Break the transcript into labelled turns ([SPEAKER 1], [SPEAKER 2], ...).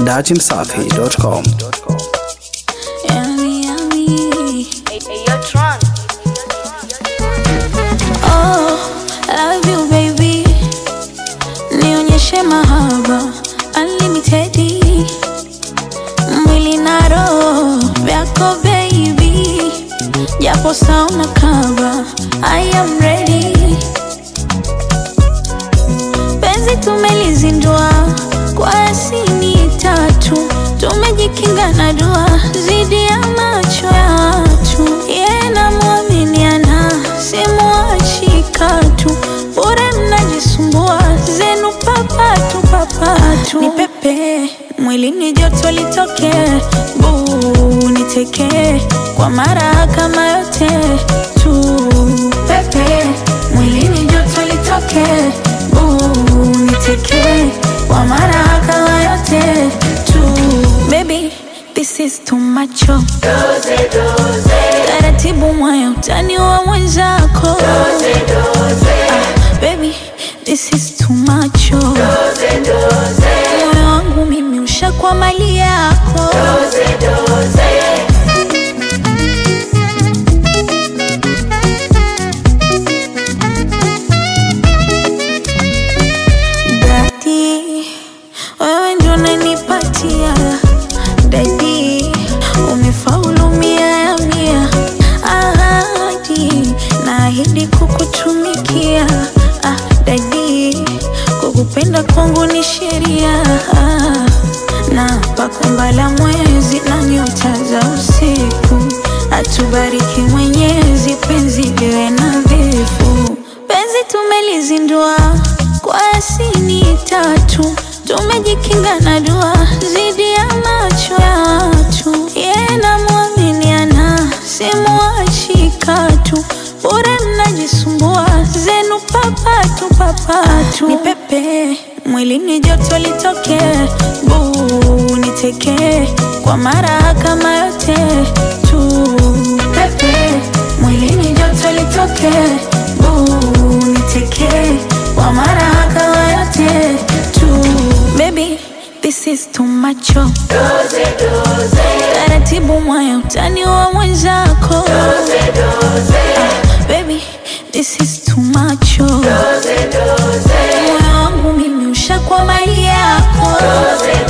[SPEAKER 1] dachimsafi.com.
[SPEAKER 2] Yummy, yummy.
[SPEAKER 3] Hey, hey, yo, Tron.
[SPEAKER 2] Oh, love you baby, nionyeshe mahaba unlimited, mwili na roho vyako baby, japo sauna kaba, I am ready. Penzi tumelizindua kwa asini tatu, tumejikinga na dua zidi ya macho ya watu. Yeye namwaminiana, simwachi katu, bure mnajisumbua zenu papatu papatu. Ni pepe mwilini, joto litoke, buu niteke kwa mara kama yote tu. Pepe mwilini, joto litoke, buu niteke kwa mara kama yote tu. Baby, this is too much. oh. Taratibu mwaya utani wa mwenzako. Ah, baby, this is too much. oh. Moyo wangu mimi ushakwa mali yako. Dadi, wewe ndio unanipatia dadi, umefaulu mia ya mia. Ahadi, naahidi kukutumikia. Ah, dadi, kukupenda kwangu ni sheria. Ah, na pakumbala mwezi na nyota za usiku, atubariki Mwenyezi, penzi liwe nadhifu. Penzi tumelizindua kwa asini tatu, tumejikinga na dua zidi ya macho ya watu. Yeye namwaminiana, simwachi katu, bure mnajisumbua zenu papatu papatu. Ni pepe mwilini, joto litoke, buu niteke kwa mara kama yote tu. Pepe mwilini, joto litoke, buu niteke kwa mara kama yote tu. Baby, this is too much. oh. Taratibu mwaya utani wa mwenzako. Ah, baby, this is too much. oh. Moyo wangu mimi ushakwa mali yako.